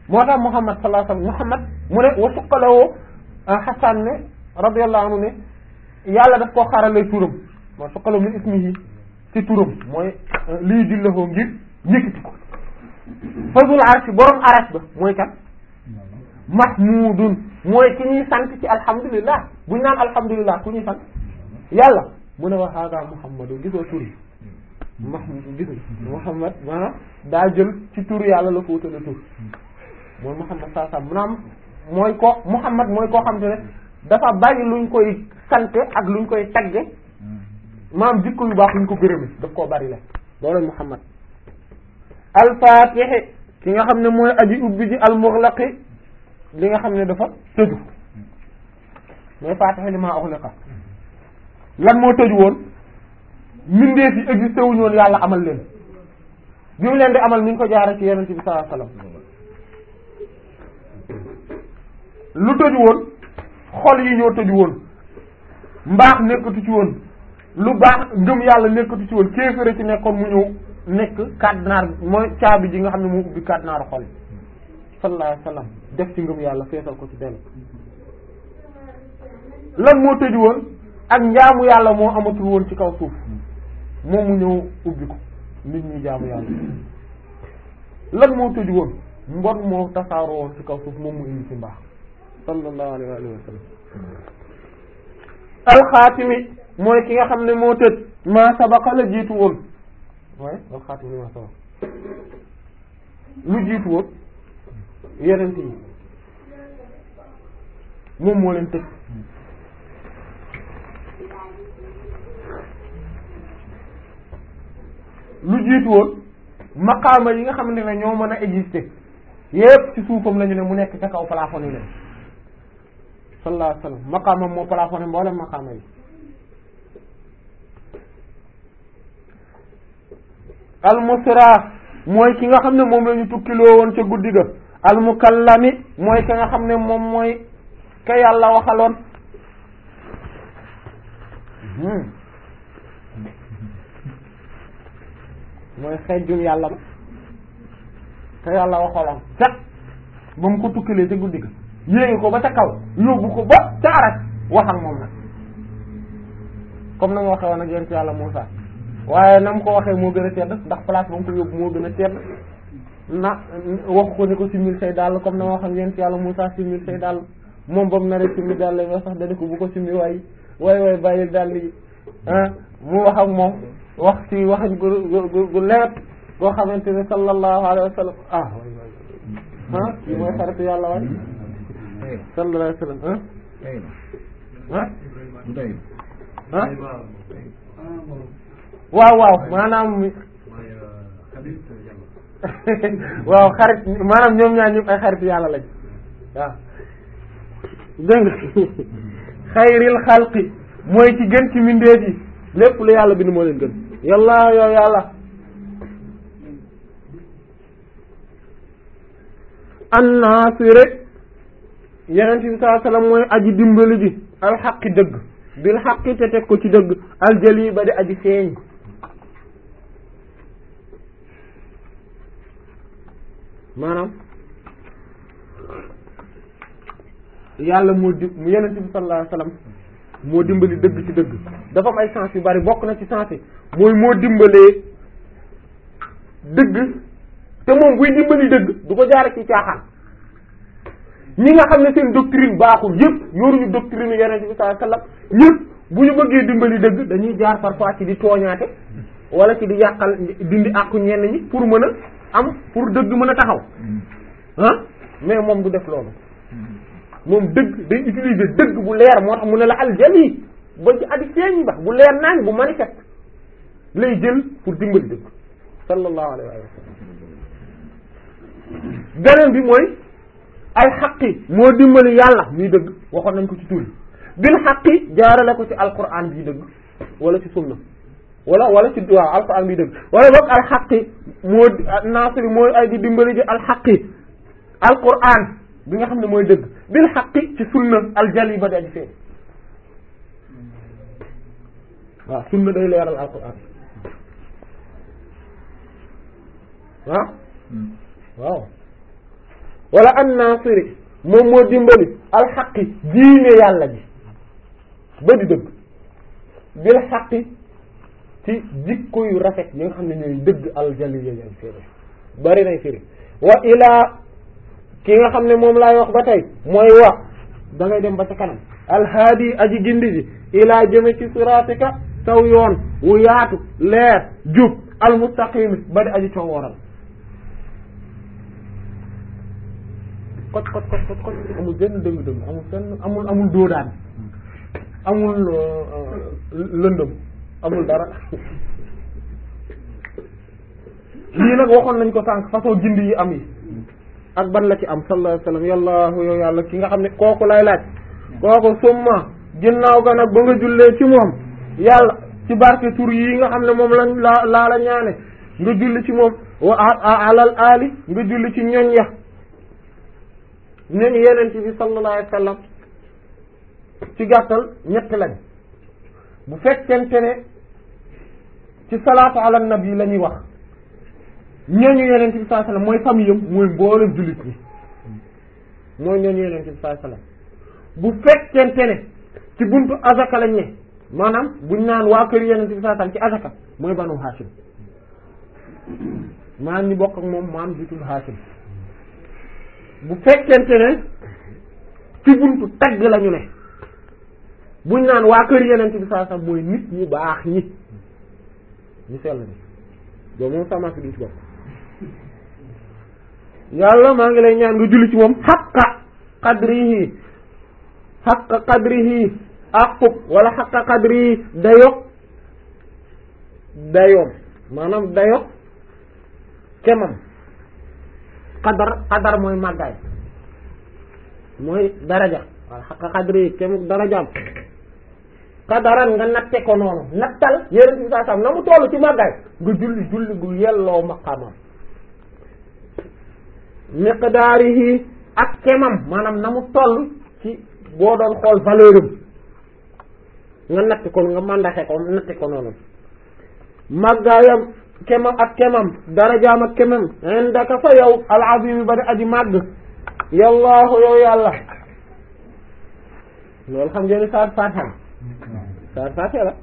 moo tax Muhammad sallallahu alayhi wasallam Muhammad mu ne wa suqalawoo Hasan ne radiyallahu anhu ne yàlla daf koo xarale turam moo suqalaw min ismihi ci turam mooy lii dillahoo ngir yëkkati ko fazul arsh borom arash ba mooy kan mahmudun mooy ki ñuy sant ci alhamdulillah buñ naan alhamdulillah ku ñuy sant yàlla mu ne wa hada muhammadu gisoo tur yi mahmud gis muhammad maanaam daa jël ci tur yàlla la ko wutale tur mooy muhammad saa saa maanaam mooy ko muhammad mooy koo xam te ne dafa bari luñ koy sante ak luñ koy tagge maanaam jikko yu baax luñ ko gërëme daf koo bari la loolu muhammad alfaatihi ki nga xam ne mooy aji ubbi ji almuxlaqi li nga xam ne dafa tëju mooy faatihi li maa uxliqa lan moo tëju woon mbindeef yi existé wuñu woon yàlla amal leen bi mu leen di amal mi ngi ko jaare ci yonent bi sallallahu alayhi wasallam lu tëju woon xol yi ñoo tëju woon mbaax nekkatu ci woon lu baax ngëm yàlla nekkatu ci woon kéefëre ci nekkoon mu ñëw nekk kàddinaar mooy caabi ji nga xam ne moo ubbi kàddinaaru xol yi sallallahu alayhi wasallam def ci ngëm yàlla feesal ko ci dellu lan moo tëju woon ak njaamu yàlla moo amatul woon ci kaw suuf moom mu ñëw ubbi ko nit ñi jaamu yàlla lan moo tëju woon mbon moo tasaaroo woon ci kaw suuf moom mu indi ci mbaax sallallahu alayhi wa alihi wa sallam alxaatimi mooy ki nga xam ne moo tëj maa sabaqa la jiitu woon waaye alxaatimi maa sabaqa lu jiitu woon yeneen yi moom moo leen tëj lu jiitu woon maqaama yi nga xamante ne ñoo mën a exister yépp ci suufam la ñu ne mu nekk ca kaw plafond yi leen sallallahu alayhi wasallam maqaamam moo plafonné mboolem maqaama yi almusra mooy ki nga xam ne moom la ñu tukkiloo woon ca guddi ga almukallami mooy ka nga xam ne moom mooy ka yàlla waxaloon mooy xejjum yàlla ba te yàlla waxaloon cat ba mu ko tukkilee ca guddi ga yéegi ko ba ca kaw yóbbu ko ba ca arak wax ak moom nag comme na nga waxee woon ak yonent yàlla Muusaa waaye na mu ko waxee moo gën a tedd ndax place ba mu ko yóbbu moo gën a tedd na waxu ko ni ko simil say dàll comme na ma wax ak yonent yàlla Muusaa simil say dàll moom ba mu naree simil dàll yi nga sax dana ko bu ko simil waay waay waay bàyyil dàll yi ah mu wax ak moom wax ci waxañ gu gu gu lewet goo xamante ne sallallahu alayhi wa sallam ah ah kii mooy xaritu yàlla waay sallallahu alayhi wa sallam ah ah waaw waaw maanaam waaw xarit maanaam ñoom ñaar ñëpp ay xarit yàlla lañ waaw dégg nga xayril xalqi mooy ci gën ci mbindeef yi lépp lu yàlla bind moo leen gën yàlla yow yàlla annaasire yeneen bi sallallahu alayhi wasallam mooy aji dimbali ji alxaqi dëgg bil xaqi te teg ko ci dëgg aljali ba di aji feeñ maanaam yàlla moo di mu yeneen bi sallallahu alayhi wasallam moo dimbali dëgg ci dëgg dafa am ay sens yu bari bokk na ci sens yi mooy moo dimbalee dëgg te moom buy dimbali dëgg du ko jaare ci caaxaan ñi nga xam ne seen doctrine baaxul yëpp yoruñu doctrine yeneen bi sallallahu alayhi wasallam ñëpp bu ñu bëggee dimbali dëgg dañuy jaar parfois ci di tooñaate wala ci di yàqal dindi àqu ñenn ñi pour mën a am pour dëgg mën a taxaw ah mais moom du def loolu moom dëgg day utiliser dëgg bu leer moo tax mu ne la aljali ba ci adi feeñ ba bu leer naañ bu manifeste lay jël pour dimbali dëgg sallallahu alayhi wa sallam beneen bi mooy al xaqi moo dimbali yàlla muy dëgg waxoon nañ ko ci tur bil xaqi jaarale ko ci alquran bi dëgg wala ci sunna wala wala ci waaw alquran bi dëgg wala boog al xaqi moo naasiri mooy ay di dimbali ji al xaqi alquran bi nga xam ne mooy dëgg bil xaqi ci sunna aljali ba di aji fee waaw sunna day leeral alquran waaw waaw wala an nasiri moom moo dimbali alxaqi diine yàlla ji ba di dëgg bil xaqi ci jikko yu rafet yi nga xam ne ñooy dëgg aljali yéen firi bari nay firi wa ilaa ki nga xam ne moom laay wax ba tey mooy wa da ngay dem ba ca kanam alhaadi aji gindi ji ilaa jëme ci siraatika saw yoon wu yaatu leer jub almustaqimi ba di aji coow waral kot kot kot kot kot amul benn dëng dëng amul benn amul amul doodaan amul lëndëm amul dara lii nag waxoon nañ ko sànq façon gindi yi am yi ak ban la ci am sallallahu alayhi wasallam yàllaahu yow yàlla ki nga xam ne kooku lay laaj kooku summa ginnaaw ga nag ba nga jullee ci moom yàlla ci barke tur yi nga xam ne moom lañ laa laa la ñaane nga julli ci moom wa alal ali nga julli ci ñoñ ya ñoñ yeneen ci bi sallallahu alayhi wasallam ci gàttal ñett lañ bu fekkente ne ci salaatu ala nabi la ñuy wax ñooñu yeneen bi sallallahu alayhi wasallam mooy famille am mooy mboolem jullit ñi mooy ñooñu yeneen bi sallallahu alayhi wasallam bu fekkente ne ci buntu azaka lañ ne maanaam buñ naan waa kër yeneen bi sallallahu alayhi wasallam ci azaka mooy banu Hashim maanaam ñi bokk ak moom maam jitul Hashim bu fekkente ne ci buntu tagg lañu ne buñ naan waa kër yeneen bi sallallahu alayhi wasallam mooy nit ñu baax ñi ñu sell ni boobu moom sama si duñ ci bokk yàlla maa ngi lay ñaan nga julli ci moom xaqa qadrihi xaqa qadrihi aqub wala xaqa qadrihi dayo dayoom maanaam dayo kemam qadar qadar mooy màggaay mooy daraja wala xaqa qadrihi kemuk darajaam qadaran nga natte ko noonu nattal yéren bi saa sam na mu toll ci màggaay nga julli julli gu yelloo maqaamam miqdaarihi ak kemam maanaam na mu toll ci boo doon xool valeur am nga natt ko nga mandaxe ko natte ko noonu màggaayam kemam ak kemam darajaam ak kemam indaka fa yow alazim ba di aji màgg yallaahu yow yàlla loolu xam ngeen saar faatixam saar faatixa la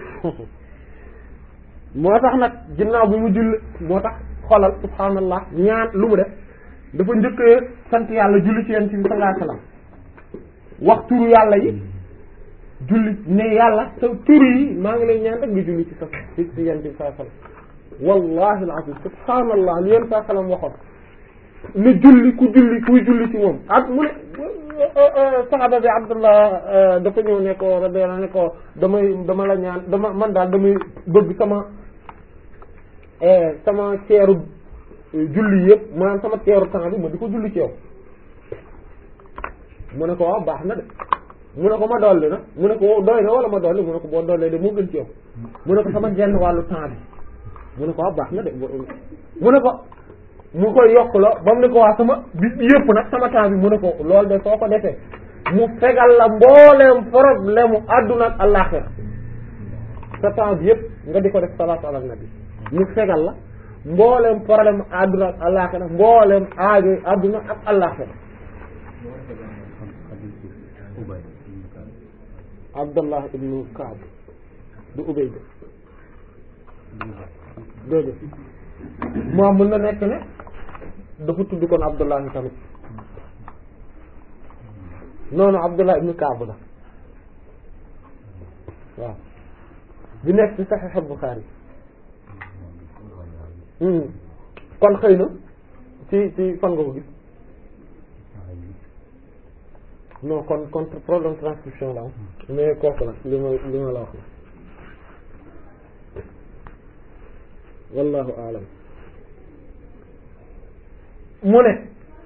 moo tax nag ginnaaw bi mu julli moo tax xolal subhaanallah ñaan lu mu def dafa njëkkee sant yàlla julli ci yonent bi sallallahu alayhi wasallam wax turu yàlla yi julli ne yàlla sa turu yi maa ngi lay ñaan rek nga julli ci sa ci ci yonent bi sallallahu alayhi wasallam wallahi alazim subhaanallah li yonent sallallahu alayhi wasallam waxoon ne julli ku julli kuy julli ci moom ak mu ne saxaba bi abdullah dafa ñëw ne ko radiyallahu ne ko damay dama la ñaan dama man daal damay bëgg sama sama ceeru julli yëpp maanaam sama teeru temps bi ma di ko julli ci yow mu ne ko waaw baax na de mu ne ko ma dolli na mu ne ko doy na wala ma dolli mu ne ko boo dollee de moo gën ci yow mu ne ko sama genn wàllu temps bi mu ne ko waaw baax na de mu ne ko mu koy yokk la ba mu ne ko waa sama bis bi yëpp nag sama temps bi mu ne ko loolu de soo ko defee mu fegal la mbooleem problème mu àdduna ak àllaaxira sa temps bi yëpp nga di ko def salaatu ala nabi mu fegal la mboolem problème àdduna ak àllaaxira mboolem aajo àdduna ak àllaaxira Abdallah ibnu Kaab du Ubay de déedéet moom mën na nekk ne dafa tudd kon Abdallah tamit noonu Abdallah ibnu Kaab la waaw bi nekk ci Sahih Bukhari kon xëy na ci ci fan nga ko gis non kon kon problème transcription la am mais kooku la li ma li ma la wax la wallahu alam mu ne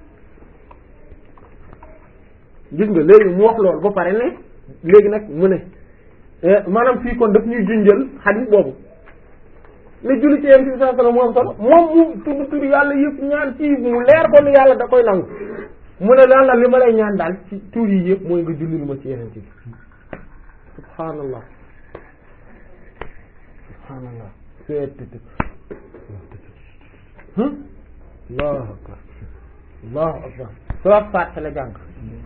gis nga léegi mu wax loolu ba pare ne léegi nag mu ne maanaam fii kon daf ñuy junjal xadis boobu ne julli ci yéen ci saa sala mu am solo moom mu tudd tudd yàlla yëpp ñaan ci mu leer ko ni yàlla da koy nangu mu ne lan la li ma lay ñaan daal ci tur yi yëpp mooy nga julli lu ma ci yeneen ci subhaanallah subhaanallah seet allahu akbar allahu akbar salaat fàtte la jàng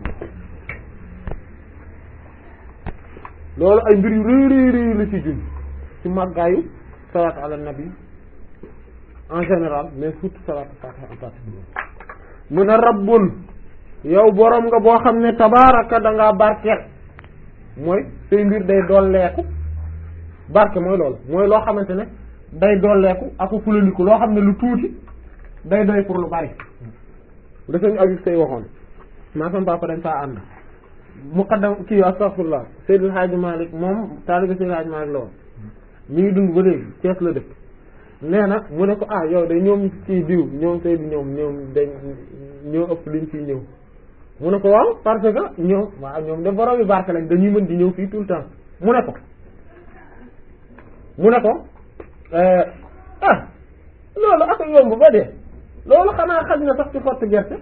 loolu ay mbir yu rëy rëy rëy la ci jun ci màggaayu salaat ala nabi en général mais surtout salaat fatiha en particulier mu ne rabbun yow boroom nga boo xam ne tabaraka da ngaa barkeel mooy say mbir day dolleeku barke mooy loolu mooy loo xamante ne day dolleeku ak fulaniku loo xam ne lu tuuti day doy pour lu bari da sañu abib say waxoon maa sama papa dañ faa ànd muqaddam kii astaghfirullah Seydil Hadji Malick moom taalibe Seydil Hadji Malick la woon mi ngi dund ba léegi Cees la dëkk nee na mu ne ko ah yow de ñoom kii diw ñoom Seydou ñoom ñoom dañ ñoo ëpp liñ ciy ñëw mu ne ko waaw parce que ñoom waaw ñoom de borom yi barke lañ dañuy mën di ñëw fii tout le temps mu ne ko mu ne ko ah loolu ak yomb ba dee loolu xanaa xaj na sax ci xottu gerte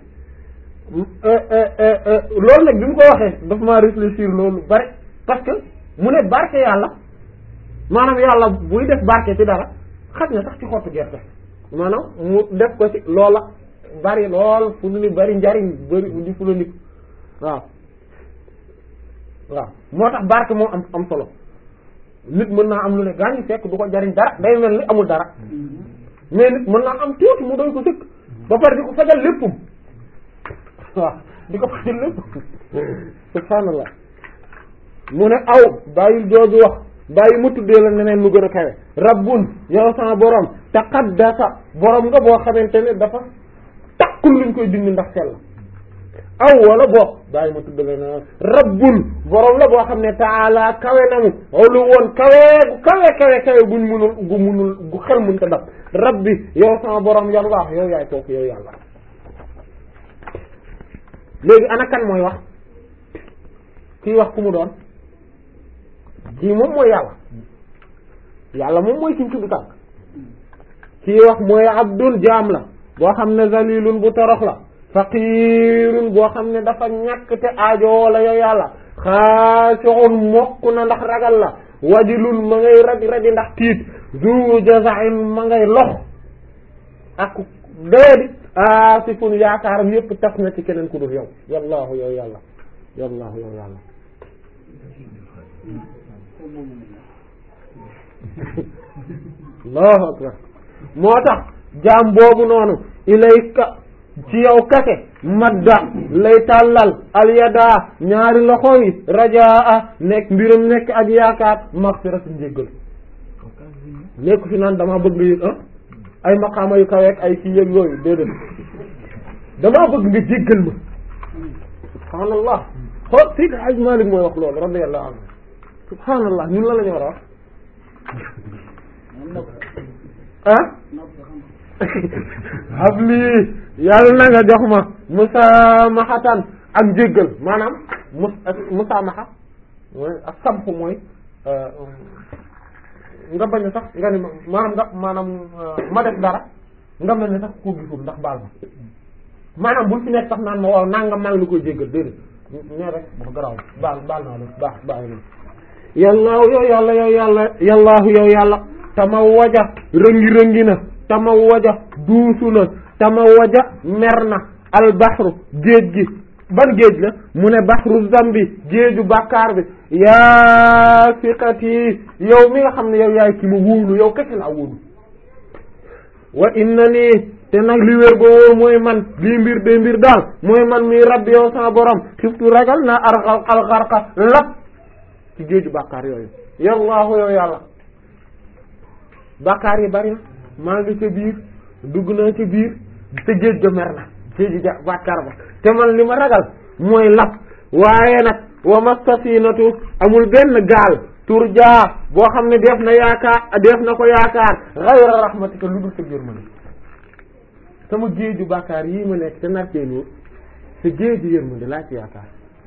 loolu nag bi mu ko waxee daf maa réfléchir loolu bari parce que mu ne barke yàlla maanaam yàlla buy def barke ci dara xaj na sax ci xottu gerte maanaam mu def ko ci loola bari lool fu nu ni bari njariñ bari di fu la nit waaw waaw moo tax barke moo am am solo nit mën naa am lu ne gaañu fekk du ko jariñ dara day mel ni amul dara mais nit mën naa am tuuti mu doy ko sëkk ba pare di ko fajal léppum waaw di ko fajal lépp subhaanallah mu ne aw bàyyil jooju wax bàyyi mu tuddee la neneen lu gën a kawe rabbun yow sama borom taqaddasa borom nga boo xamante ne dafa takkul luñ koy dindi ndax sell aw wala boog bàyyi ma tuddee la neneen rabbun borom la boo xam ne taala kawe namu lu woon kawe gu kawe kawe kawe guñ munul gu munul gu xel mun ta dab rabbi yow sama borom yàlla yow yaay kooku yow yàlla léegi ana kan mooy wax kii wax ku mu doon kii moom mooy yàlla yàlla moom mooy kiñ tudd tànk kii wax mooy abdul jaam la boo xam ne zalilun bu torox la faqirun boo xam ne dafa ñàkk te aajo la yow yàlla xaasixun mokk na ndax ragal la wajilun ma ngay radi radi ndax tiit zu jazain ma ngay lox ak doyadi asifun yaakaaram yépp tas na ci keneen ku dul yow yallaahu yow yàlla yallaahu yow yàlla allahu akbar moo tax jaam boobu noonu ilayka ci yow kase madda lay tàllal alyadaa ñaari loxo yi rajaa nekk mbiram nekk ak yaakaar maxfiratu njéggal nekk fi naan dama bëgg yëg ah ay maqaama yu kaweek ay kii yëg yooyu déedéet damaa bëgg nga jéggal ma subhaanallah xool Seydi Hajj Malik mooy wax loolu radiyallahu anhu subhaanallah ñun la la ñu war a wax ah habli yàlla na nga jox ma musaamahatan ak jéggal maanaam mus musaamaha mooy ak samxu mooy nga bañ a sax nga ni maanaam nga maanaam ma def dara nga mel ne sax koo gisul ndax baal ma maanaam bul fi nekk sax naan ma waaw nanga maa ngi la koy jéggal déedéet ñee rek wax garaaw baal baal naa la baax baax na yàllaahu yow yàlla yow yàlla yàllaahu yow yàlla tama waja rëngi-rëngi na tama waja duusu na tama waja mer na albaxru géej gi ban géej la mu ne baxru zambi géeju bàkkaar bi yaa siqati yow mi nga xam ne yow yaay ki ma wóolu yow kese laa wóolu wa inna nii te nag li wér boo wóor mooy man lii mbir de mbir daal mooy man mi rabbi yow sama borom xiftu ragal naa ar alxarqa lap ci géeju bàkkaar yooyu yallaahu yow yàlla bàkkaar yi bari na maa ngi ca biir dugg naa ca biir te géej ga mer na géeju ja bàkkaar ba te man li ma ragal mooy lap waaye nag wa mastafinatu amul benn gaal turjaa boo xam ne def na yaakaar def na ko yaakaar xayra rahmatika lu dul sa yërmande sama géeju bàkkaar yii ma nekk te nartee nii sa géeju yërmande laa ci yaakaar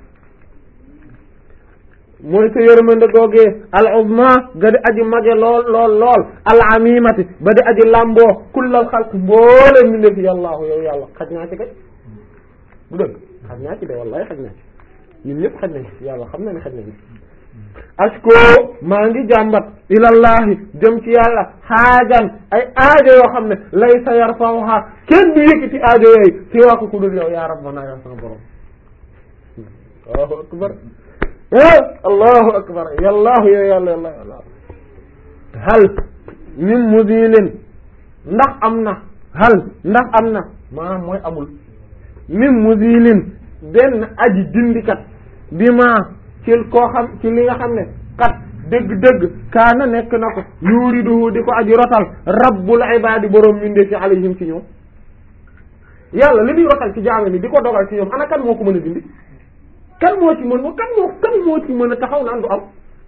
mooy sa yërmande googee al uzma ga di aji mage lool lool lool al amimati ba di aji lamboo kullal xalq mboole mi ndefi yàllaahu yow yàlla xaj naa ci kay bu dëgg xaj naa ci de wallahi xaj naa ci ñun ñëpp xaj nañ yàlla xam na ne xaj nañ asko maa ngi jàmbat ilallahi jëm ci yàlla xaajan ay aajo yoo xam ne lay sa yar fawha kenn du yëkkati aajo yooyu si waa ko ku dul yow ya rabbana ya sama borom allahu akbar allahu akbar yallahu yo yàlla yàlla yàlla hal min mudilin ndax am na hal ndax am na maanaam mooy amul min mudilin benn aji dindikat bi ma ci koo xam ci li nga xam ne kat dëgg-dëgg kaana nekk na ko yuriduhu di ko aji rotal rabbul ibadi boroom mindee ci alayhim ci ñoom yàlla li muy rotal ci jaame ni di ko dogal ci ñoom ana kan moo ko mën a dindi kan moo ci mën kan moo kan moo ci mën a taxaw naan du am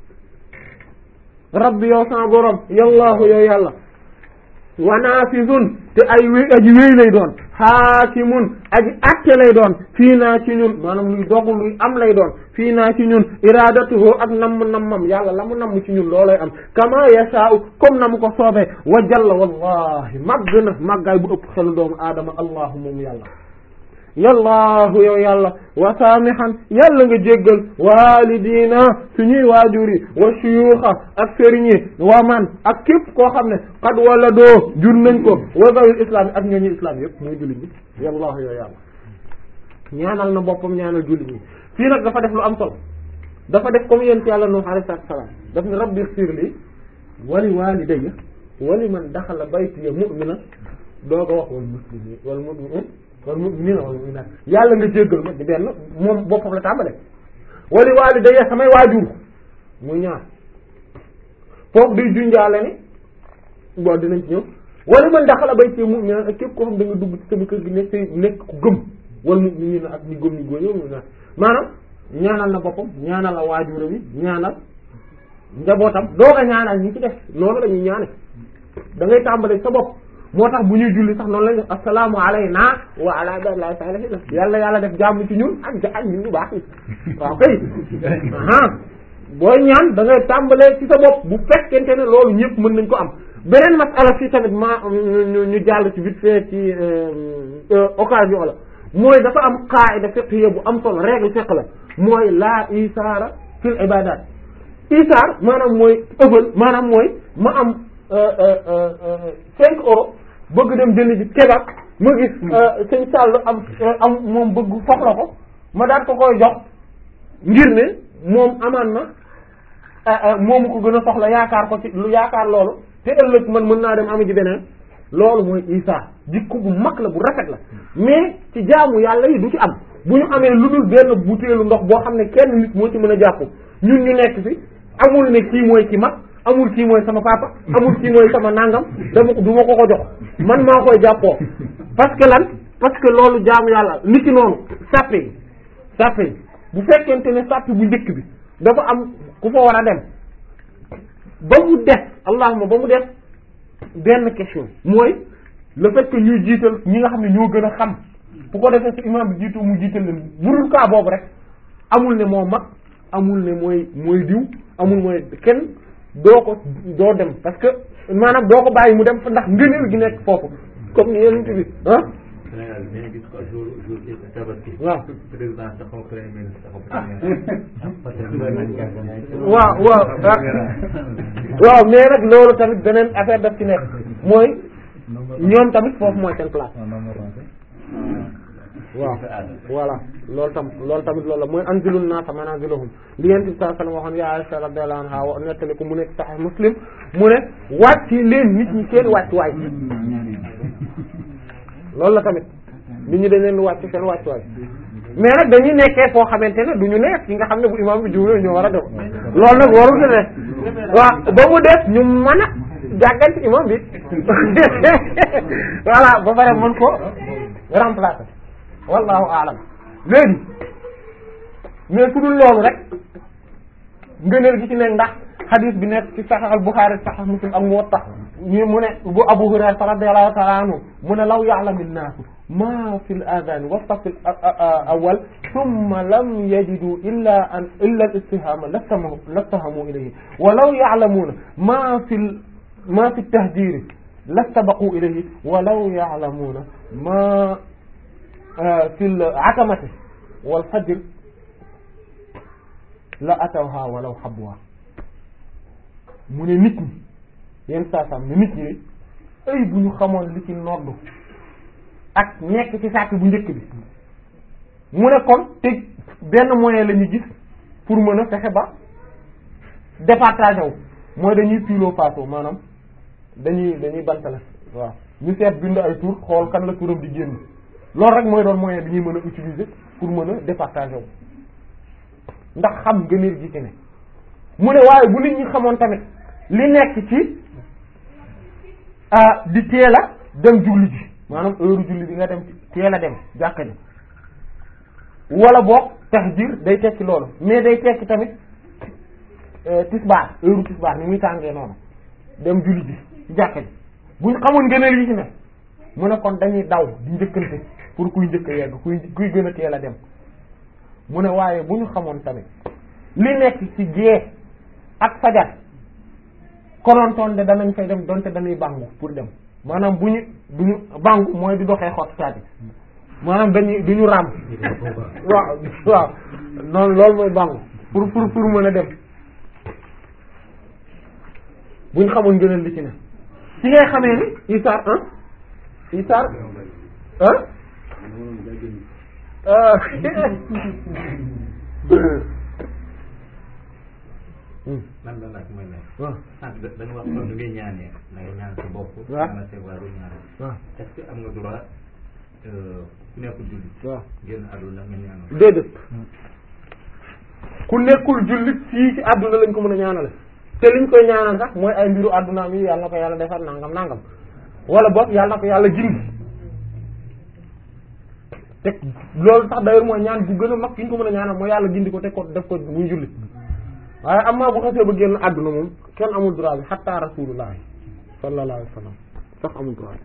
rabbi yow sama borom yallaahu yow yàlla wa naafizun te ay wéy aji wéy lay doon xaakimun aji atte lay doon fii naa ci ñun maanaam luy dogu luy am lay doon fii naa ci ñun iradatuhu ak namm nammam yàlla la mu namm ci ñun loolay am kama yashaa'u comme na mu ko soobee wa jalla wallahi màgg na màggaay bu ëpp xelu doomu aadama allahu moom yàlla yallaahu yow yàlla wa saamihan yàlla nga jéggal waalidina suñuy waajur yi wa suyuuxa ak sëriñ yi wa man ak képp koo xam ne xad wala doo jur nañ ko wa zawil islam yi ak ñooñu islam yëpp muy jullit ñi yallaahu yow yàlla ñaanal na boppam ñaanal jullit ñi fii nag dafa def lu am solo dafa def comme yéen ci yàlla nuux alayhi salaatu salaam daf ne rabbi ighfir li wali walidayya wali man daxala baytiya mu'mina dooga wax wal muslimin wal mu'minin wal mu'minina wal mu'minat yàlla nga jéggal ma di benn moom boppam la tàmbale wali walidayya samay waajur muy ñaar foofu day junjaale ni bon dinañ ci ñëw wala man daxala baytiya mu'mina ak képp koo xam da nga dugg ci sama kër gi nekk nekk ku gëm wal mu'minina ak ñi gëm ñi góor yow mu'minat maanaam ñaanal na boppam ñaanal la waajuram yi ñaanal njabootam dooga ñaanal ñi ci def noonu la ñuy ñaane da ngay tàmbale sa bopp moo tax bu ñuy julli sax noonu lañ def assalaamu alayna wa ala ibadillahi salihin yàlla yàlla def jàmm ci ñun ak ja ak ñun ñu baax yi waaw kay aa booy ñaan da ngay tàmbalee ci sa bopp bu fekkente ne loolu ñëpp mën nañ ko am beneen masala fii tamit ma ñu jàll ci vite fait ci occasion la mooy dafa am qaida fiqhiyya bu am solo règle fiqh la mooy laa isaara fil ibadat isaar maanaam mooy ëppal maanaam mooy ma am cinq euros bëgg dem jënd ji kebab ma gis sëñ Sall am am moom bëgg soxla ko ma daal ko koy jox ngir ne moom amaan na moomu ko gën a soxla yaakaar ko ci lu yaakaar loolu te ëllëg man mën naa dem ami ji beneen loolu mooy isaar jikko bu mag la bu rafet la mais ci jaamu yàlla yi du ci am bu ñu amee lu dul benn butéelu ndox boo xam ne kenn nit moo ci mën a jàpp ñun ñu nekk fi amul ne kii mooy ki mag amul kii mooy sama papa amul kii mooy sama nangam dama ko du ma ko ko jox man maa koy jàppoo parce que lan parce que loolu jaamu yàlla nit ki noonu sàppe yi sàppe yi bu fekkente ne sàppe bu njëkk bi dafa am ku fa war a dem ba mu def allahuma ba mu def benn question mooy le fait que ñuy jiital ñi nga xam ne ñoo gën a xam bu ko defee su imam bi jiitu mu jiital leen burul kaa boobu rek amul ne moo mag amul ne mooy mooy diw amul mooy kenn doo ko doo dem parce que maanaam doo ko bàyyi mu dem fa ndax ngëneel gi nekk foofu comme ni yeneen bi ah. Sénégal dañuy gis ko jour jour tabaski. waaw président taxaw premier ministre taxaw premier. waaw waaw waaw mais nag loolu tamit beneen affaire daf ci nekk mooy ñoom tamit foofu mooy seen place. waaw voilà loolu tam loolu tamit loolu la mooy anzilun naasa manaaziluhum li yent bi sallallahu alayhi wasallam waxoon ya Aisha radiyallahu anha wa nettali ko mu nekk Sahih Muslim mu ne wàcc leen nit ñi seen wàcc waay loolu la tamit nit ñi dañ leen wàcc seen wàcc waay mais nag dañuy nekkee foo xamante ne du ñu nekk ki nga xam ne bu imam bi juumee ñu war a def loolu nag warul ne waaw ba mu def ñu mën a jàgganti imam bi voilà ba pare mën ko remplacer wallahu aalam léegi mais su dul loolu rek ngëneel gi ci nekk ndax xadis bi nekk ci Sahih al-Bukhari Sahih Muslim ak Muwatta ñu mu ne bu Abu Hurayra radiyallahu ta'ala anhu mu ne law ya'lamu an-naasu ma fi al-adhan wa fi al-awwal thumma lam yajidu illa an illa al-istihama lastahamu ilayhi wa law ya'lamuna ma fi ma fi at-tahdhir lastabaqu ilayhi wa law ya'lamuna ma fi al-atamati wal fajr la atawha walaw habwa mu ne nit ñi yenn saa saa ne nit ñi de ay bu ñu xamoon li ci noddu ak nekk ci sàkk bu njëkk bi mu ne kon te benn moyen la ñu gis pour mën a fexe ba départager wu mooy dañuy pilo faso maanaam dañuy dañuy bantale waaw ñu seet bind ay tur xool kan la turam di génn loolu rek mooy doon moyen bi ñuy mën a utiliser pour mën a départager wu ndax xam ngëneel gi ci ne mu ne waaye bu nit ñi xamoon tamit li nekk ci ah di teel a dem julli ji maanaam heure julli bi nga dem teel a dem jàkka ji wala boog tahjir day tekki loolu mais day tekki tamit tisbaar heure tisbaar ni muy tàngee noonu dem julli ji ci jàkka ji buñ xamoon ngëneel yi ci ne mu ne kon dañuy daw di njëkkante pour kuy njëkk a yegg kuy kuy gën a teel a dem mu ne waaye bu ñu xamoon tamit li nekk ci gée ak fajar konontoon de danañ fay dem donte dañuy bàngu pour dem maanaam bu ñu du ñu bàngu mooy di doxee xott saati maanaam dañuy du ñu ràmm waaw waaw noonu loolu mooy bàngu pour pour pour mën a dem bu ñu xamoon gënal li ci ne ci ngay xamee ni isaar ah isaar ah man la laaj mooy ne. waaw sànq da nga wax kon nu ngay ñaanee da ngay ñaan sa bopp. waaw ñaanal sa waa du ñaanal. waaw est-ce que am nga droit ku nekkul jullit. waaw génn àdduna nga ñaanal. déedéet ku nekkul jullit fii ci àdduna lañ ko mën a ñaanale te liñ koy ñaanal sax mooy ay mbiru àdduna mi yàlla na ko yàlla defar nangam nangam wala boog yàlla na ko yàlla gindi te loolu sax d'ailleurs mooy ñaan bu gën a mag fi ñu ko mën a ñaanal mooy yàlla gindi ko te ko def ko muy jullit waaye am naa bu xasee ba génn àdduna moom kenn amul droit bi xatta rasulullah sallallahu alayhi wa sallam sax amul droit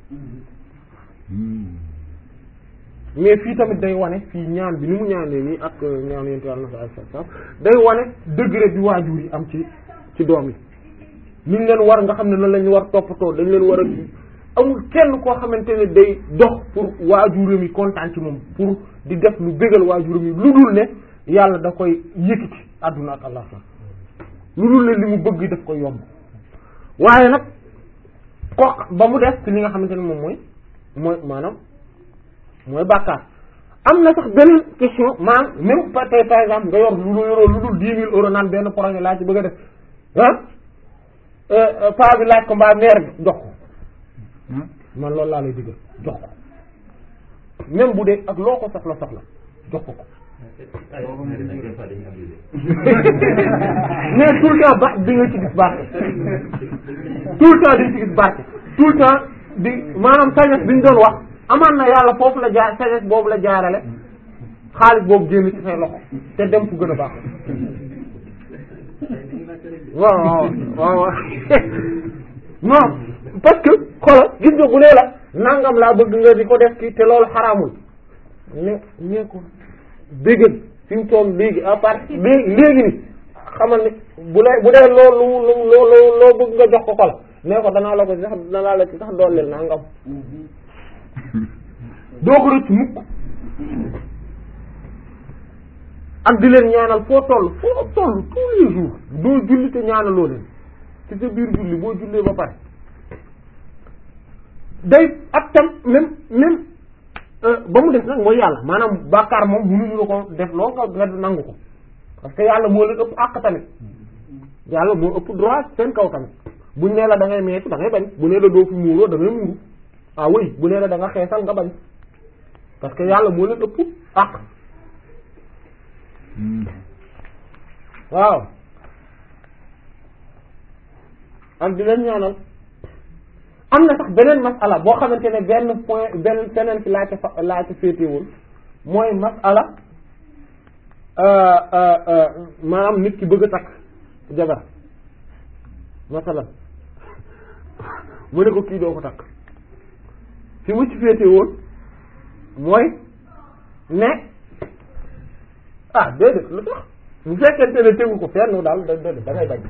mais fii tamit day wane fii ñaan bi ni mu ñaanee nii ak ñaan yent yàlla na fa ay sa day wane degré bi waajur yi am ci ci doom yi ni ñu leen war nga xam ne noonu la ñu war toppatoo dañ leen war a amul kenn koo xamante ne day dox pour waajuram yi kontaan ci moom pour di def lu bégal waajuram yi lu dul ne yàlla da koy yëkkati àdduna ak allah lu dul ne li mu bëgg daf koy yomb waaye nag ko ba mu def ci li nga xamante ne moom mooy mooy maanaam mooy bàkkaar am na sax beneen question maanaam même pa tey par exemple nga yor lu yoroo lu dul dix mille euros naan benn projet laa ci bëgg a def ah paa bi laaj ko mbaa meer bi jox ko man loolu laa lay digal jox ko même bu dee ak loo ko soxla soxla jox ko ko ay nag des fois dañuy abusé. mais tout le temps ba di nga ci gis barke tout le temps di nga ci gis barke tout le temps di maanaam sagesse bi ñu doon wax amaan na yàlla foofu la jaar sagesse boobu la jaarale xaalis boobu génn ci say loxo te dem fu gën a baax waaw waaw waaw waaw non parce que xoolal gis nga bu nee la nangam laa bëgg nga di ko def kii te loolu xaraamul ne ne ko dégg fi mu toll léegi à part léegi léegi ni xamal ni bu lay bu dee loolu lu loo loo loo bëgg nga jox ko ko la nee ko danaa la ko sax danaa la ci sax dooleel nangam doo ko rëcc mukk ak di leen ñaanal foo toll foo toll tous les jours doo julli te ñaanaloo leen ci sa biir julli boo jullee ba pare day ak tam même même ba mu def nag mooy yàlla maanaam bàkkaar moom mënuñu la ko def loo nga nga nangu ko parce que yàlla moo leen ëpp àq tamit yàlla moo ëpp droit seen kaw tamit buñ nee la da ngay meetu da ngay bañ bu nee la doo fi muuroo da ngay muuru ah oui bu nee la da nga xeesal nga bañ parce que yàlla moo leen ëpp àq waaw ak di leen ñaanal am na sax beneen masala boo xamante ne benn point benn beneen fi laa ca fa laa ca féetewul mooy masala maanaam nit ki bëgg a takk jabar masala mu ne ko kii doo ko takk fi mu ci féetewoon mooy ne ah déedéet lu tax bu fekkente ne tegu ko fenn daal da déedéet da ngay bañ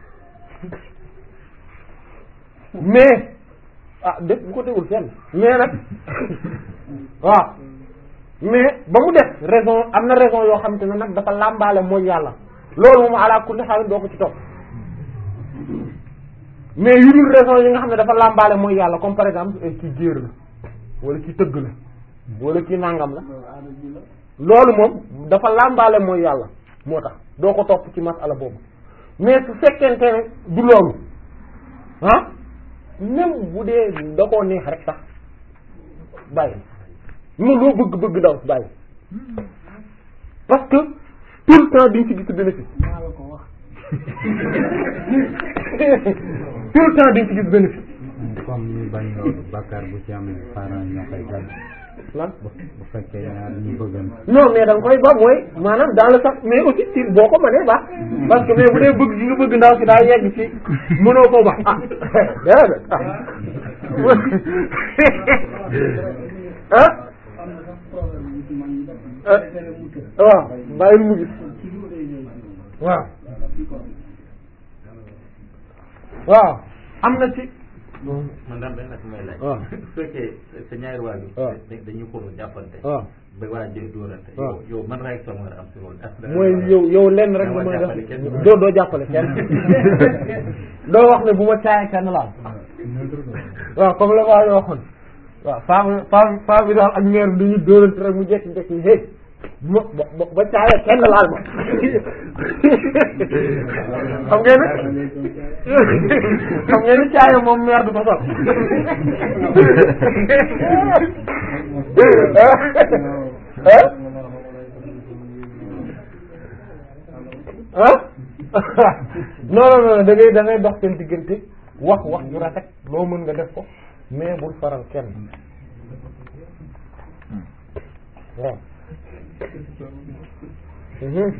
mais ah def bu ko tegul fenn mais nag waaw mais ba mu def raison am na raison yoo xam te ne nag dafa làmbaale mooy yàlla loolu moom ala kulli xaalis doo ko ci topp mais yu dul raison yi nga xam ne dafa làmbaale mooy yàlla comme par exemple ci géer la wala ci tëgg la wala ci nangam la loolu moom dafa làmbaale mooy yàlla moo tax doo ko topp ci masala boobu mais su fekkente ne du loolu ah même bu dee da koo neex rek sax bàyyi lu loo bëgg bëgg daw bàyyi parce que tout le temps diñ ci gis bénéfice tout le temps diñ ci gis bénéfice comme ñu bañ loolu bàkkaar bu ci amee parents ñoo koy gàll lan bu bu fekkee ñaar ñu bëggan non mais da nga koy ba mooy maanaam dans le sens mais aussi ci boo ko mënee baax parce que mais bu dee bëgg gi nga bëgg ndaw si daa yegg ci mënoo koo baax ah déedéet ah ah waaw bàyyil mu gis waaw waaw am na ci man daal benn nag may laaj. waaw su fekkee sa ñaari waajur. waaw dañuy ko jàppante. waaw ba waa jël dóorante. waaw yow yow man réaction nga am si loolu. est-ce que mooy yow yow lenn rek nga mën a def doo doo jàppale kenn doo wax ne bu ma caayee kenn laal waaw comme la waa yoo waxoon waaw femme femme femme bi daal ak mère bi dañuy dóorante rek mu jekki-jekki hey bu ma ba ba caayee kenn laal ma xam ngeen ne xam ngeen ni caaye moom mère du ko sol ah ah non non non da ngay da ngay dox seen diggante wax wax ju rafet loo mën nga def ko mais bul faral kenn waaw mhm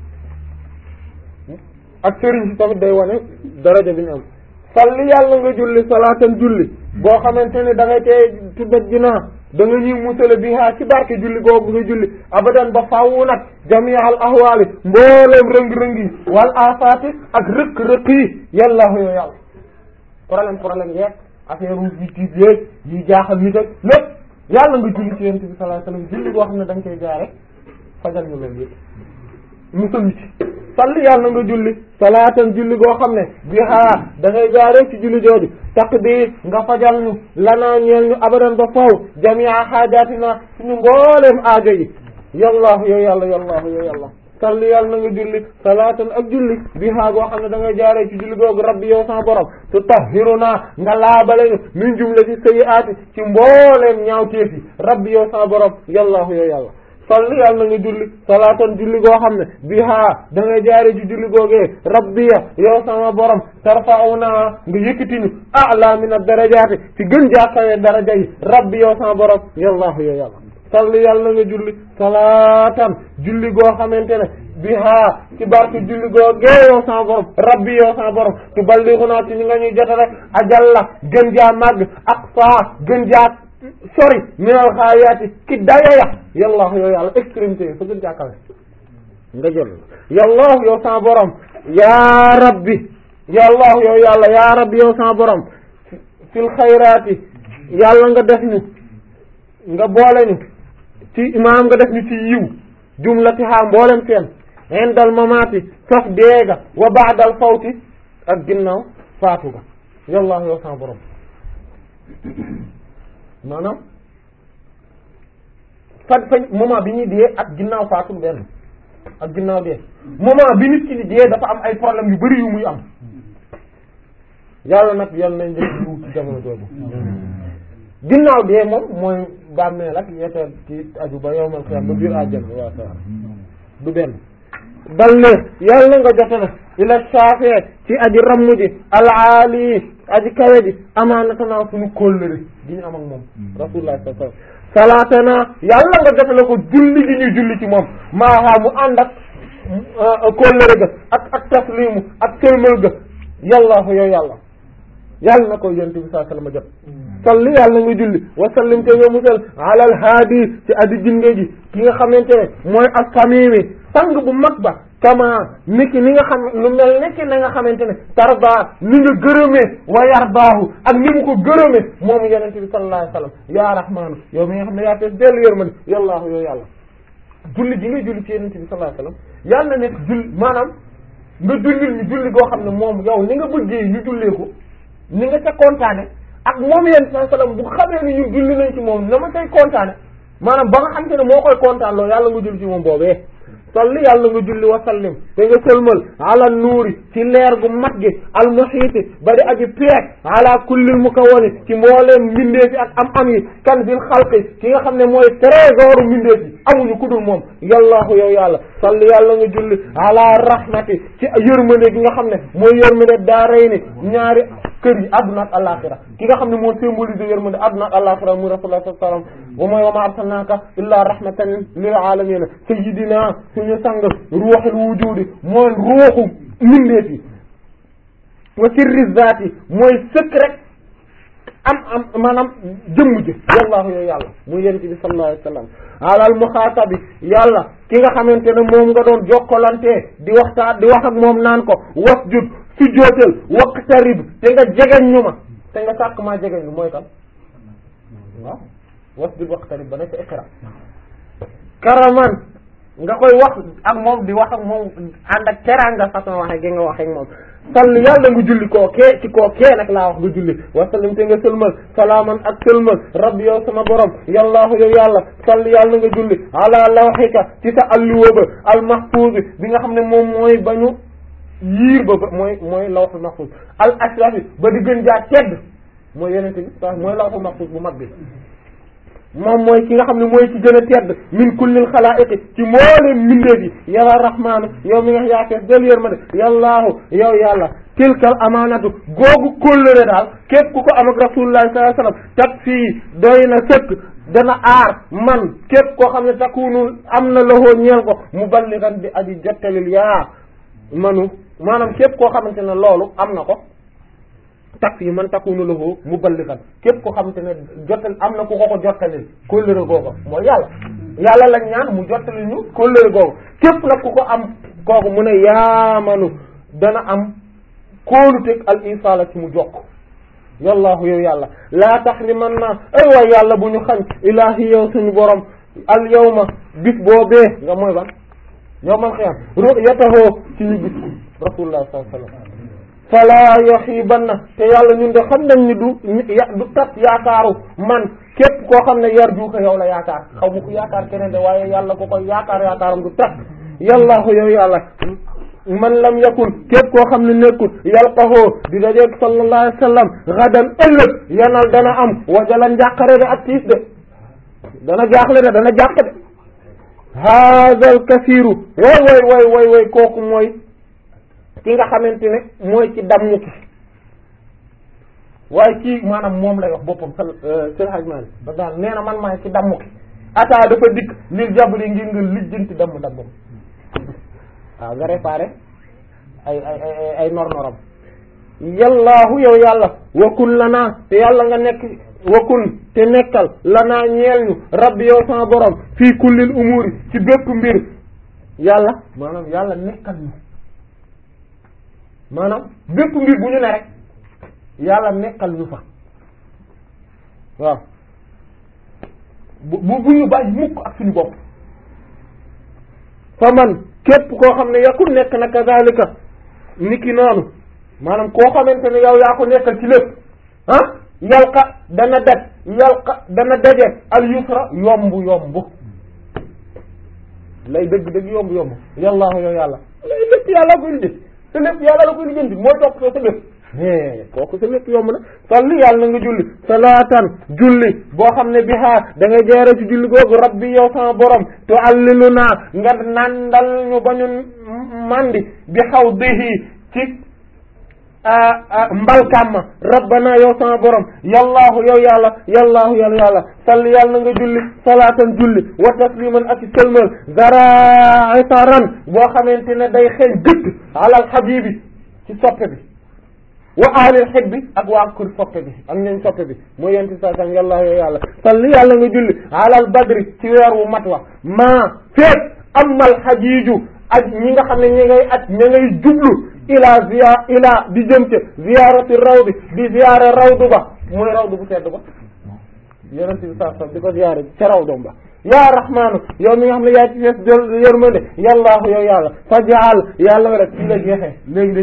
ak sëriñ si tamit day wane daraja bi ñu am salli yàlla nga julli salaatan julli boo xamante ne da ngay tey tuddat jinaa da nga ñuy musale bi haa ci barke julli googu nga julli abadan ba fawwu nag jami'al ahwaali mbooleem rëng-rëng yi wal afaati ak rëkk-rëkk yi yàllaahu yoo yàlla problème problème yeeg affaire u yi tiit yeeg yi jaaxal nit ak lépp yàlla nga julli ci yonent bi sallallahu alayhi wasallam julli goo xam ne da nga koy jaare fajal ñu leen yëpp musal ci salli yàlla nga julli salaatan julli goo xam ne bi haa da ngay jaaree ci julli jooju taqdi nga fajal ñu lanaa ñeel ñu abadan ba faw jamia xaajaatina suñu mbooleem aajo yi yallaahu yow yàlla yallaahu yow yàlla salli yàlla na nga julli salaatan ak julli bi haa goo xam ne da ngay jaaree ci julli googu rabbi yow sama borom tu tahhiruna nga laabale ñu min jumlati sayyi'aati ci mbooleem ñaawteef yi rabbi yow sama borom yallaahu yow yàlla salli yàlla na nga julli salaatan julli goo xam ne biha da ngay jaare ci julli googee rabbiya yow sama borom tarfa'una nga yëkkati ñu a'la min ad-darajaati ci gën jaakawee daraja yi rabbi yow sama borom yallaahu yow yàlla salli yàlla na nga julli salaatan julli goo xamante ne biha ci barke julli googee yow sama borom rabbi yow sama borom tuballighuna ci ñi nga ñuy jotale ajalla gën jaa màgg aqsa gën jaa sori minal xaayaati ki dayaya yallaahu yow yàlla extrémité yi fa gën jàkkale nga jël yallaahu yow sama borom yaa rabbi yallaahu yow yàlla yaa rabbi yow sama borom fil xayraati yàlla nga def ñu nga boole ñu ci imaam nga def ñu ci yiw jumlatiha mboolem seen indal mamaati saf deega wa baadal fawti ak ginnaaw faatu ga yallaahu yow sama borom maanaam fa fa moment bi ñuy dee ak ginnaaw faatul benn ak ginnaaw dee moment bi nit ki di dee dafa am ay problème yu bari yu muy am yàlla nag yàlla nañ def lu ci jamono jooju ginnaaw dee moom mooy bàmmeel ak yeteel ci aju ba yowmal xiyam ba biir àjjana waa sa du benn bal ne yàlla nga jote na ila saafee ci aji ramm ji alaali aji kawe ji amaanatanaa suñu kóllëre gi ñu am ak moom rasulullah sallallahu alayhi wasallam salaatana yàlla nga jote la ko julli gi ñu julli ci moom maaxaa mu ànd ak kóllëre ga ak ak taslimu ak sëlmal ga yàllaahu yow yàlla yàlla na ko yonent bi sallallahu alayhi wasallam jot salli yàlla nga julli wa sallim te nga musal alal haadi ci aji jinge ji ki nga xamante ne mooy as-samimi sang bu mag ba kama niki ni nga xam lu mel niki na nga xamante ne tarda ni nga gërëmee wa yardaahu ak ni mu ko gërëmee moom yonent bi sallallahu alayhi wasallam ya rahmaanu yow mi nga xam ne yaa fees dellu yërmande yallaahu yow yàlla julli gi nga julli ci yonent bi sallallahu alayhi wasallam yàlla na nekk julli maanaam nga jullil ñu julli goo xam ne moom yow ni nga bëggee ñu jullee ko ni nga ca kontaane ak moom yéen saa sallam bu xamee ni ñun julli nañ ci moom na ma say kontaane maanaam ba nga xam te ne moo koy kontaan loolu yàlla nga julli ci moom boobee salli yàlla nga julli wa sallim te nga sëlmal ala nuuri ci leer gu mat gi al muhiiti ba di aji peek ala kullil mukawwani ci mbooleem mbindeef yi ak am am yi kan bil xalqi ki nga xam ne mooy trésor mbindeef yi amuñu ku dul moom yallaahu yow yàlla salli yàlla nga julli ala rahmati ci yërmande gi nga xam ne mooy yërmande daarayni ñaari kër yi adduna ak alaxira ki nga xam ne moo symbolise yërmande adduna ak alaxira muy rasulullah sallallahu alayhi wasallam wa mooy wa ma arsalnaka illa rahmatan lil alamin sayyidina suñu sang ruuxul wujudi mooy ruuxu mindeef yi wa sirri zaati mooy sëkk rek am am maanaam jëmm ji yallaahu yow yàlla muy yonent bi sallallahu alayhi wasallam alal muxaatabi yàlla ki nga xamante ne moom nga doon jokkalantee di waxtaan di wax ak moom naan ko wasjud sujjóotal waqtarib te nga jegeñ ñu ma te nga sàkk maa jegeñ ñu mooy kan waaw wasjud waqtarib ba ne ca iqra karaman nga koy wax ak moom di wax ak moom ànd ak teraanga façon waxe gi nga wax ak moom sall yàlla nga julli koo kee ci koo kee nag laa wax nga julli wasallim te nga sëlmal salaaman ak sëlmal rabbi yow sama borom yallaahu yow yàlla sall yàlla nga julli ala lawxika ci sa alluwa ba al mahfuz bi nga xam ne moom mooy bañu yiir ba ba mooy mooy lawxul mahfuz al ashrafi ba di gën jaa tedd mooy yenente bi sax mooy lawxul mahfuz bu mag bi moom mooy ki nga xam ne mooy ci gën a tedd min kullil xalaa'iqi ci mbooleem mbindeef yi yàlla rahmaanu yow mi nga yaa fees del yërmande yallaahu yow yàlla tilkal amaanatu googu kóllëre daal képp ku ko am ak rasulullahi sallallahu alayhi wasallam tak fii doy na sëkk dana aar man képp koo xam ne takunu am na loxoo ñeel ko mu balligan di aji jottalil yaa manu maanaam képp koo xamante ne loolu am na ko tak yi man takunu lahu muballighan képp ko xamante ne jottal am na ku ko ko jottalil kóllëre googu mooy yàlla yàlla lañ ñaan mu jottali ñu kóllëre googu képp nag ku ko am kooku mu ne yaamanu dana am kóoluteg al insala ci mu jokk yallaahu yow yàlla laa tahrimanna ay waay yàlla bu ñu xañ ilaahi yow suñu borom al yawma bis boobee nga mooy ban yawmal qiyaam ru'yatahu ci ñu gis rasulullah sallallahu alayhi wasallam fala yaxiibanna te yàlla ñun de xam nañ ni du du tat yaakaaru man képp koo xam ne yar juuka yow la yaakaar xaw ma ko yaakaar keneen de waaye yàlla ko koy yaakaar yaakaaram du tat yàllaahu yow yàlla man lam yakun képp koo xam ne nekkul yalqahoo di dajeeg sallallahu alayhi wa sallam gadan ëllëg yanal dana am wajalan njàqare de ak tiis de dana jaaxle de dana jàq de haadal kasiiru way way way way way kooku mooy ki nga xamante ne mooy ci dammu ki waaye kii maanaam moom lay wax boppam sal sel hajmani ba daal nee na man maay ci dammu ki ataa dafa dikk lil jabri ngir nga lijjanti damm dammam waaw nga réparé ay ay ay ay nornoram yallaahu yow yàlla wakun lanaa te yàlla nga nekk wakun te nekkal lanaa ñeel ñu rabbi yow sama borom fii kullil umuri ci bépp mbir yàlla maanaam yàlla nekkal ñu maanaam bépp mbir bu ñu ne rek yàlla nekkal ñu fa waaw bu bu ñu bàyyi mukk ak suñu bopp fa man képp koo xam ne yakun nekk na kazalika niki noonu maanaam koo xamante ne yow yaa ko nekkal ci lépp ah yalqa dana daj yalqa dana daje al yusra yomb yomb lay dëgg dëgg yomb yomb yallaahu yow yàlla lay lépp yàlla koy lijjanti sa lépp yàlla la koy lijjanti mooy topp soo sa lépp kooku sa lépp yomb na salli yàlla na nga julli salaatan julli boo xam ne bihaa da nga jeere ci julli googu rabbi yow sama borom to allilu naa nga nandal ñu ba ñu mandi bi xaw dihi ci mbalkam ma rabbana yow sama borom yallaahu yow yàlla yallaahu yow yàlla salli yàlla na nga julli salaatan julli wa tasliman ak sëlmal zaraitaran boo xamante ne day xeeñ gëtt alal habibi ci soppe bi wa ahlil xib bi ak waa kër soppe bi ak ñooñ soppe bi mooy yenti sa sam yàlla yow yàlla salli yàlla nga julli alal badri ci weer wu mat wa maa feet amal xajiiju ak ñi nga xam ne ñi ngay at ña ngay jublu ila ziya ila di jëm ca ziyarati rawdi di ziyara rawdu ba mooy rawdu bu tedd ba yonent bi sa sam di ko ziyara ca rawdom ba yaa rahmaanu yow mi nga xam ne yaa ci fees jël yërmande yallaahu yow yàlla fa jaal yàlla wa rek ci la jeexee léegi day tëj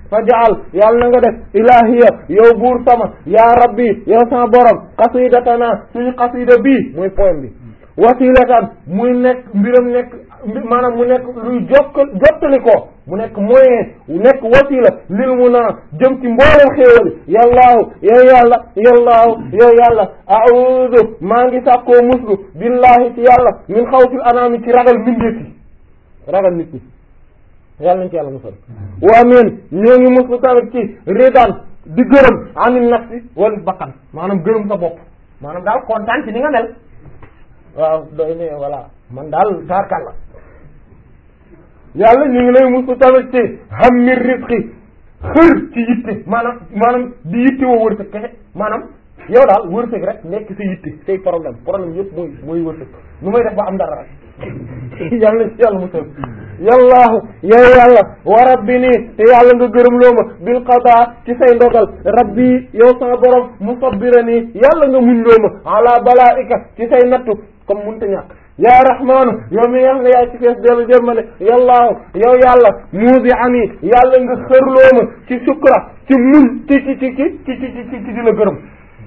faj'al yàlla na nga def ilahiya yow buur sama ya rabbi yow sama borom qasidatana suñu qasida bii muy poème bi wasilatan muy nekk mbiram nekk maanaam mu nekk luy jokk jottali ko mu nekk moyen nekk wasila lil mu naa jëm ci mboolem xéewal yallaahu yow yàlla yallaahu yow yàlla a'udhu maa ngi sàkkoo muslu billahi ci yàlla min xawfil anaami ci ragal mbindeef yi ragal nit ñi yàlla nañ ci yàlla musal wa amin ñoo ngi muslu tamit ci ridan di gërëm anil nafsi wala bakkan maanaam gërëm sa bopp maanaam daal kontaan ci ni nga mel waaw doy ne voilà man daal taarkal la yàlla ñu ngi lay musu tamit ci hammi rizqi xër ci yitte maanaam maanaam di yitte woo wërsëg kese maanaam yow daal wërsëg rek nekk sa yitte say problème problème yëpp mooy mooy wërsëg nu may def ba am dara rek yàlla ci yàlla musal yallaahu yow yàlla wa rabbi nii te yàlla nga gërëm loo ma bil qadaa ci say ndogal rabbi yow sama borom musabbira nii yàlla nga muñ loo ma ala balaika ci say nattu comme munta ñàkk yaa rahmaanu yow mi nga xam ne yaa ci fees dellu jërmale yallaahu yow yàlla muusi ani yàlla nga xërloo ma ci sukra ci muñ ci ci ci ci ci ci ci ci di la gërëm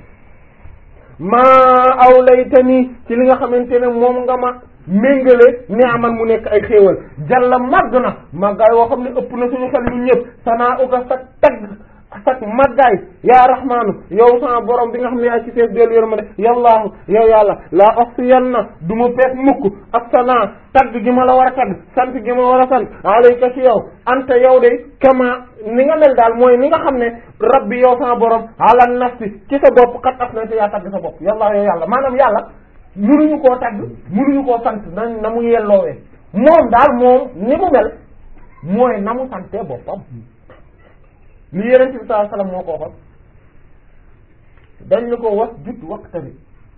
maa awlaytani ci li nga xamante ne moom nga ma méngale ni aman mu nekk ay xéewal jalla màgg na màggaay woo xam ne ëpp na suñu xel ñun ñëpp sanaa uga sa tagg sak màggaay yaa rahmaanu yow sama borom bi nga xam ne yaa ci fees dellu yér ma de yallaahu yow yàlla laa oxsiyanna du ma peet mukk ak sanaa tagg gi ma la war a tagg sant gi ma war a sant alayka ci yow anta yow de kama ni nga mel daal mooy ni nga xam ne rabbi yow sama borom ala nafsi ci sa bopp kat af na te yaa tagg sa bopp yallaahu yow yàlla maanaam yàlla munuñu koo tagg munuñu koo sant na na mu yelloowee moom daal moom ni mu mel mooy na mu santee boppam li yeneen bi sallallahu alayhi wasallam moo ko waxoon dañ la ko wax jut waqtari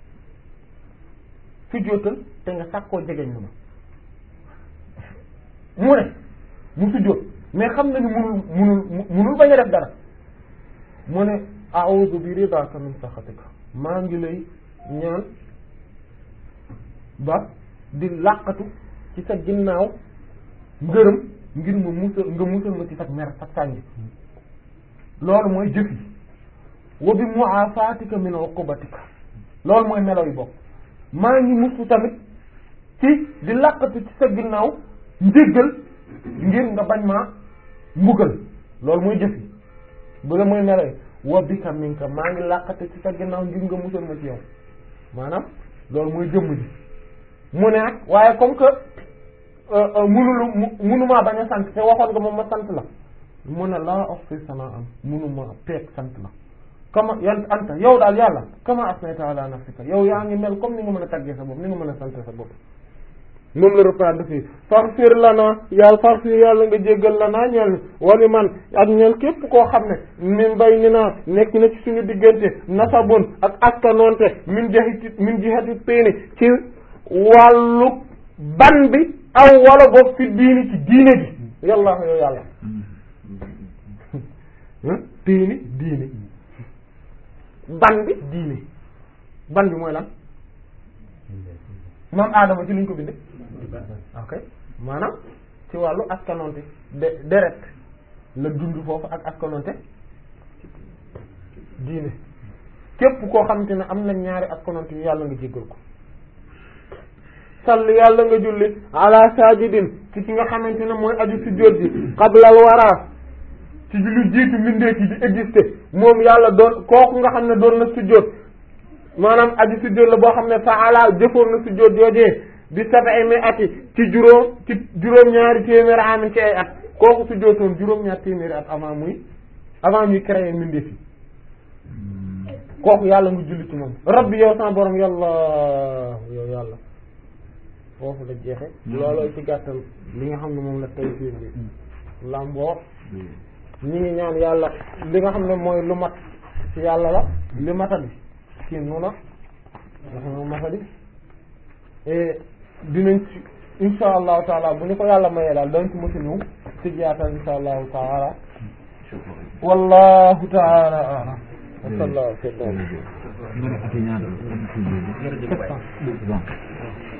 su jóotal te nga sàkkoo jegeñ lu ma mu ne mu su jóot mais xam na ni munul munul munul bañ a def dara mu ne a'udhu bi ridaka min sakhatika maa ngi lay ñaan ba di làqatu ci sa ginnaaw ngërëm ngir ma musal nga musal ma ci sa mer sa sàngi loolu mooy jëf yi wa bi mu'afatika min uqubatika loolu mooy melo yi bokk maa ngi musu tamit ci di làqatu ci sa ginnaaw njéggal ngir nga bañ maa mbugal loolu mooy jëf yi bu la mooy melo yi wa bika minka maa ngi làqatu ci sa ginnaaw ngir nga musal ma ci yow maanaam loolu mooy jëmm ji mu ne nag waaye comme que munulu munumaa bañ a sant te waxoon nga moom ma sant la mu ne laa oxsi sana am munuma peeg sant la kama yan anta yow daal yàlla kama asnayta ala nafsika yow yaa ngi mel comme ni nga mën a taggee sa bopp ni nga mën a sant sa bopp moom la reprendre fii farfir lana yàlla farfir yàlla nga jéggal lana ñeel wali man ak ñeel képp koo xam ne min bay ni naa nekk na ci suñu diggante nasabun ak askanoonte min jihati min jihati péeni ci wàllu ban bi aw wala boog fi diini ci diine ji yàlla yow yàlla diini diini ban bi diini ban bi mooy lan maam aadama ci luñ ko binde ok maanaam ci wàllu askanonte de deret la dund foofu ak askanonte diine képp koo xamante ne am na ñaari askanonte yu yàlla nga jéggal ko sall yàlla nga julli ala sajidin ci ki nga xamante ne mooy aju sujjóot ji qablal wara ci lu jiitu mbindeef yi di exister moom yàlla doon kooku nga xam ne doon na sujjóot maanaam aju sujjóot la boo xam ne faala jëfoon na sujjóot joojee bi sab'i mi'ati ci juróom ci juróom-ñaari téeméeri amin ci ay at kooku sujjóotoon juróom-ñaari téeméeri at avant muy avant muy créer mbindeef yi kooku yàlla nga julli ci moom rabbi yow sama borom yàlla yow yàlla foofu la jeexe looloo ci gàttal li nga xam ne moom la tey fiir bi lamboo ñi ngi ñaan yàlla li nga xam ne mooy lu mat ci yàlla la li matadi ci nuna nga matadi dinañ ci insha allahu taala bu ñu ko yàlla mayee daal dañ ci mësa ñëw ci jaatal insha allahu taala wallahu taala a'lam wa sallallahu alayhi wa sallam